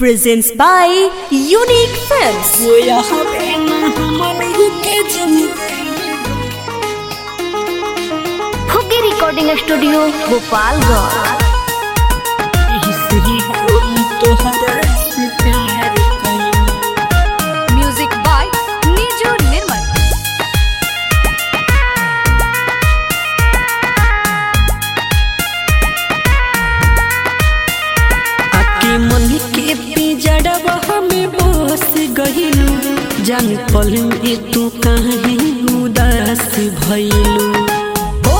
presents by Unique Films. वो यहाँ पे ना हमारे के जमी खुगी रिकॉर्डिंग स्टूडियो गोपालगंज इसलिए हम तोहरा से प्यार करें म्यूजिक बाय नीजू निर्मल आके मन के पिजड़वा हमें बस गहिलू जान पल में तू काहे उदास भइलू ओ,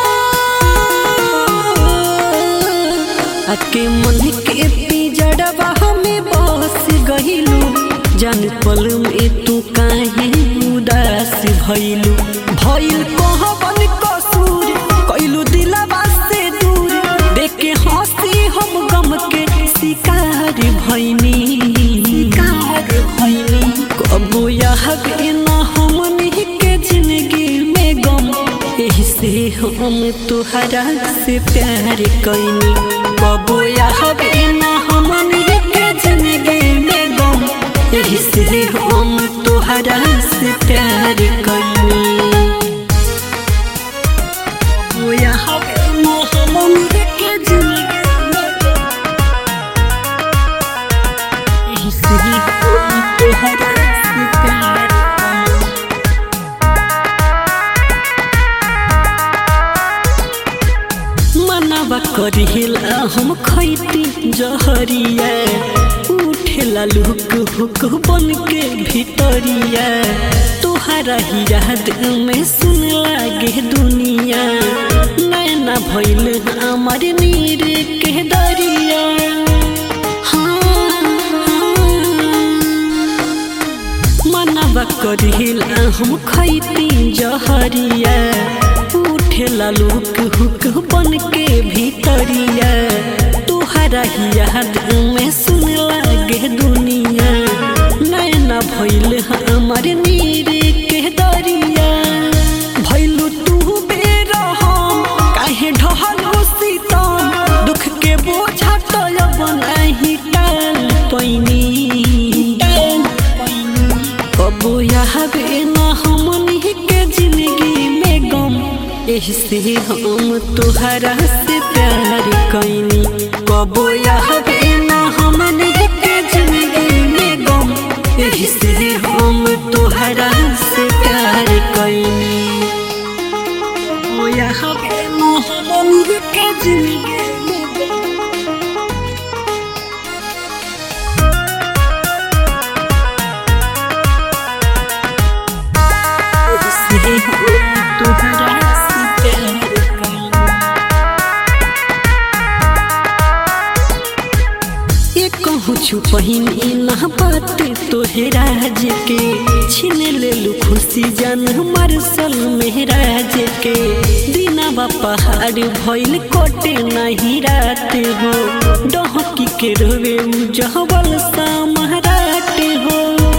आके मन के पिजड़वा हमें बस गहिलू जान पल में तू काहे उदास भइलू भइल कहबन कसूर कइलू दिलवा से दूर देख के हंसी हम गम के शिकार भइनी शिकार भइनी कबो यह ना हमनी के जिंदगी में गम एही से हम तुहरा से प्यार कइनी कबो यह ना हमनी के जिंदगी में गम एही से हम तुहरा से प्यार कइनी वो यहाँ पे मोहम्मद के जिंदगी में इसलिए हम तोहरा से प्यार करें। मनवा करिला हम खैती जहरिया उठेला लुक हुक बन के भीतरिया तोहरा ही याद में सुन लागे दुनिया नैना भइल हमार नीर के दरिया हाँ, मनवा करिला हम खैती जहरिया उठेला लुक हुक बन के भीतरिया तुहरा ही याद में सुन लागे दुनिया नैना भइल हमार नीर के दरिया भइलू तू बेरहम काहे ढहल सीतम दुख के बोझा तो बनाही टाल पैनी कबो यहाँ ना हमनी के जिंदगी में गम एही से हम तुहरा से प्यार कैनी कबो यहाँ ना हमनी के जिंदगी में गम एही से हम तुहरा से प्यार कैनी कबो यहाँ ना हमनी के जिंदगी में गम इसलिए हम तुहरा से प्यार करें। ये कहूँ छुपहिन ना बात तोहे राज के छीन ले लू खुशी जान हमार सल मेहराज के दिनावा पहाड़ भइल कोटे नहीं रात हो डहकी के रोवे जहबल सा महाराट हो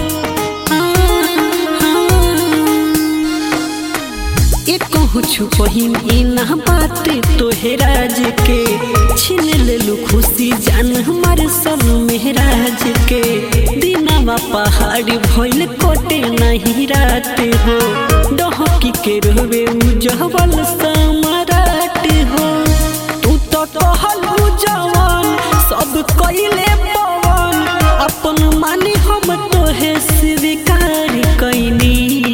एक कहूँ छुपहिन ना बात तोहे राज के छीन लेलू खुशी जान हमार सब मेहराज के दिनावा पहाड़ भइल कोटे नहीं रात हो डहकी के रोवे उजहबल समाराट हो तू तो कहलू जवान सब कइले पवन अपन मानी हम तोहे स्वीकार कैनी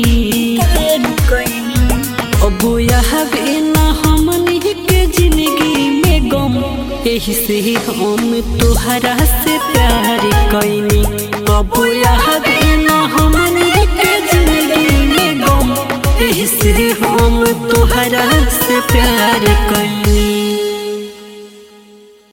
अब यहाँ ना हमनी के जिंदगी में गम एही से हम तुहरा से प्यार कैनी अब यहाँ ना हम